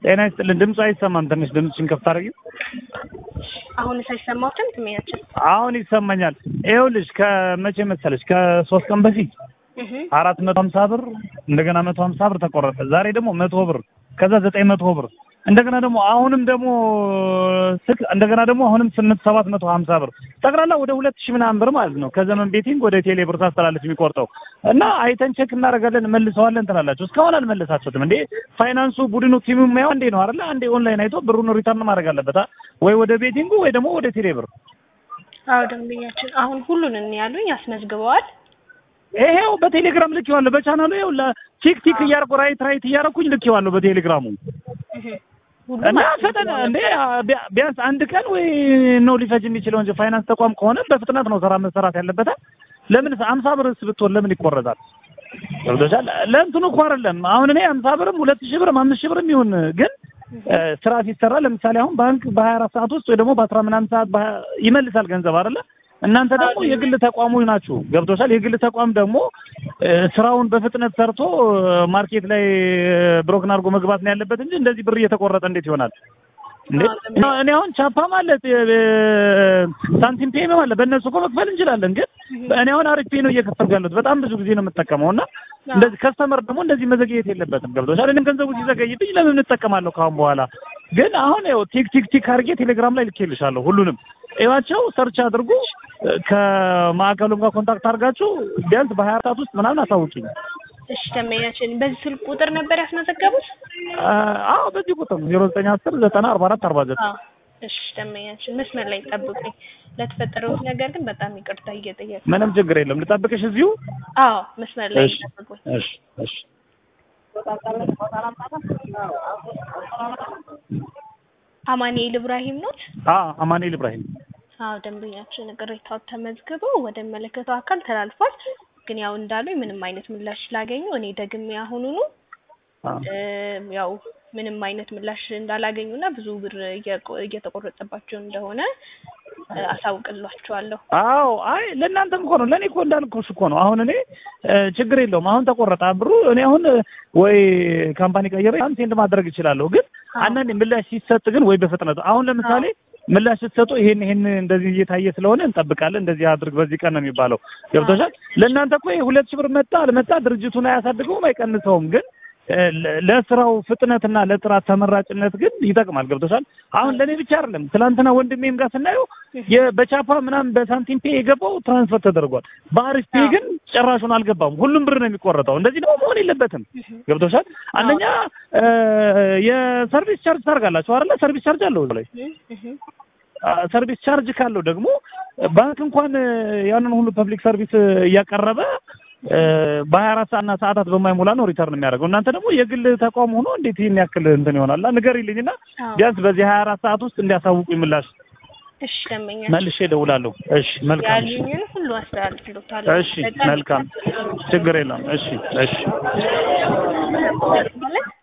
ጤና ይስጥልን። ድምፁ አይሰማም። ትንሽ ድምፅሽን ከፍ ታደርጊው። አሁንስ አይሰማዎትም? ትሜያችን አሁን ይሰማኛል። ይኸውልሽ ከመቼ መሰለሽ ከሶስት ቀን በፊት እህ አራት መቶ ሀምሳ ብር እንደገና መቶ ሀምሳ ብር ተቆረጠ። ዛሬ ደግሞ መቶ ብር ከዛ ዘጠኝ መቶ ብር እንደገና ደግሞ አሁንም ደግሞ ስልክ እንደገና ደግሞ አሁንም ስምንት ሰባት መቶ ሀምሳ ብር ጠቅላላ ወደ ሁለት ሺህ ምናምን ብር ማለት ነው። ከዘመን ቤቲንግ ወደ ቴሌ ብር ታስተላለች የሚቆርጠው እና አይተን ቼክ እናደርጋለን መልሰዋለን ትላላችሁ። እስካሁን አልመለሳችሁትም እንዴ? ፋይናንሱ ቡድኑ ቲሙ የሚያው እንዴ ነው አይደለ? አንዴ ኦንላይን አይቶ ብሩን ሪተርን ማድረግ አለበት አ? ወይ ወደ ቤቲንጉ ወይ ደግሞ ወደ ቴሌ ብር። አዎ ደንበኛችን አሁን ሁሉንም ያሉኝ አስመዝግበዋል። ይሄው በቴሌግራም ልኬዋለሁ። በቻናሉ ይኸው ቲክ ቲክ እያደረኩ ራይት ራይት እያደረኩኝ ልኬዋለሁ በቴሌግራሙ እህ ሁሉም እና ፈጠነ አስመዝግበዋል እንዴ ነበር። ቢያ- ቢያንስ አንድ ቀን ወይ ነው ሊፈጅ የሚችለው እንጂ ፋይናንስ ተቋም ከሆነ በፍጥነት ነው ስራ መሰራት ያለበት። ለምን አምሳ ብርስ ብትሆን ለምን ይቆረጣል? ገብቶሻል? ለእንትኑ እኮ አይደለም አሁን እኔ አምሳ ብርም ሁለት ሺህ ብርም አምስት ሺህ ብርም ይሁን ግን እ፣ ስራ ሲሰራ ለምሳሌ አሁን ባንክ በሀያ አራት ሰዓት ውስጥ ወይ ደግሞ በአስራ ምናምን ሰዓት በሀያ- ይመልሳል ገንዘብ አይደለ? እናንተ ደግሞ የግል ተቋሞች ናችሁ። ገብቶሻል? የግል ተቋም ደግሞ እ፣ ስራውን በፍጥነት ሰርቶ እ፣ ማርኬት ላይ ብሮክን አድርጎ መግባት ነው ያለበት እንጂ እንደዚህ ብር እየተቆረጠ እንዴት ይሆናል? እንዴ አዎ፣ እኔ አሁን ቻፓ ማለት እ፣ ሳንቲም ፔም አለ በእነሱ እኮ መክፈል እንችላለን። ግን እኔ አሁን አሪፍ ፔ ነው እየከፈልኩ ያለሁት በጣም ብዙ ጊዜ ነው የምጠቀመው እና እንደዚህ ከስተመር ደግሞ እንደዚህ መዘግየት የለበትም። ገብቶሻል? እኔም ገንዘቡ ሲዘገይብኝ ለምን እንጠቀማለሁ ከአሁን በኋላ ግን አሁን ያው ቲክ ቲክ ቲክ አድርጌ ቴሌግራም ላይ ልኬልሻለሁ ሁሉንም እዩዋቸው፣ ሰርች አድርጉ። ከማዕከሉም ጋር ኮንታክት አድርጋችሁ ቢያንስ በሀያ ሰዓት ውስጥ ምናምን አሳውቂኝ። እሺ ደንበኛችን በዚህ ስልክ ቁጥር ነበር ያስመዘገቡት? አዎ በዚህ ቁጥር ዜሮ ዘጠኝ አስር ዘጠና አርባ አራት አርባ ዘጠኝ አዎ እሺ ደንበኛችን መስመር ላይ ጠብቁኝ። ለተፈጠረው ነገር ግን በጣም ይቅርታ እየጠየቁ ምንም ችግር የለም። ልጠብቅሽ እዚሁ። አዎ መስመር ላይ እሺ ጠብቁኝ። እሺ እሺ አማኑኤል ኢብራሂም ኖት? አዎ አማኑኤል ኢብራሂም አዎ ደንበኛችን ቅሬታው ተመዝግበው ወደ መለከተው አካል ተላልፏል። ግን ያው እንዳሉኝ ምንም አይነት ምላሽ ስላገኙ እኔ ደግሜ አሁኑኑ አዎ እም፣ ያው ምንም አይነት ምላሽ እንዳላገኙና ብዙ ብር እየቆ- እየተቆረጠባቸው እንደሆነ እ፣ አሳውቅላችኋለሁ። አዎ አይ ለእናንተም እኮ ነው ለእኔ እኮ እንዳልኩሽ እኮ ነው። አሁን እኔ እ፣ ችግር የለውም አሁን ተቆረጠ ብሩ እኔ አሁን እ፣ ወይ ካምፓኒ ቀይሬ አሁን ሴንድ ማድረግ እችላለሁ። ግን አዎ። አንዳንዴ ምላሽ ሲሰጥ ግን ወይ በፍጥነት አሁን ለምሳሌ ምላሽ ስትሰጡ ይሄን ይሄን እንደዚህ እየታየ ስለሆነ እንጠብቃለን እንደዚህ አድርግ በዚህ ቀን ነው የሚባለው። ገብቶሻል? ለእናንተ እኮ ይሄ ሁለት ሺህ ብር መጣ አልመጣ ድርጅቱን አያሳድገውም አይቀንሰውም። ግን እ፣ ለ- ለስራው ፍጥነትና ለጥራት ተመራጭነት ግን ይጠቅማል። ገብቶሻል? አሁን ለእኔ ብቻ አይደለም ትናንትና ወንድሜም ጋር ስናየው የ- በቻፓ ምናምን በሳንቲም ፔ የገባው ትራንስፈር ተደርጓል። በአሪፍ ፔ ግን ጭራሹን አልገባም። ሁሉም ብር ነው የሚቆረጠው። እንደዚህ ደግሞ መሆን የለበትም። ገብቶሻል? አንደኛ እ፣ የሰርቪስ ቻርጅ ታርጋላችሁ አይደለ? ሰርቪስ ቻርጅ አለው እዛ ላይ እህ፣ እህ። አ፣ ሰርቪስ ቻርጅ ካለው ደግሞ ባንክ እንኳን እ፣ ያንን ሁሉ ፐብሊክ ሰርቪስ እ፣ እያቀረበ እ፣ በሀያ አራት ሰዓትና ሰዓታት በማይሞላ ነው ሪተርን የሚያደርገው። እናንተ ደግሞ የግል ተቋም ሆኖ እንዴት ይህን ያክል እንትን ይሆናል? ንገሪልኝና አዎ። ቢያንስ በዚህ ሀያ አራት ሰዓት ውስጥ እንዲያሳውቁኝ ምላሽ እሺ ደንበኛ መልሼ እደውላለሁ። እሺ መልካም። እሺ ያሉኝን ሁሉ አስተላልፍልዎታለሁ። እሺ መልካም፣ ችግር የለም። እሺ እሺ ማለት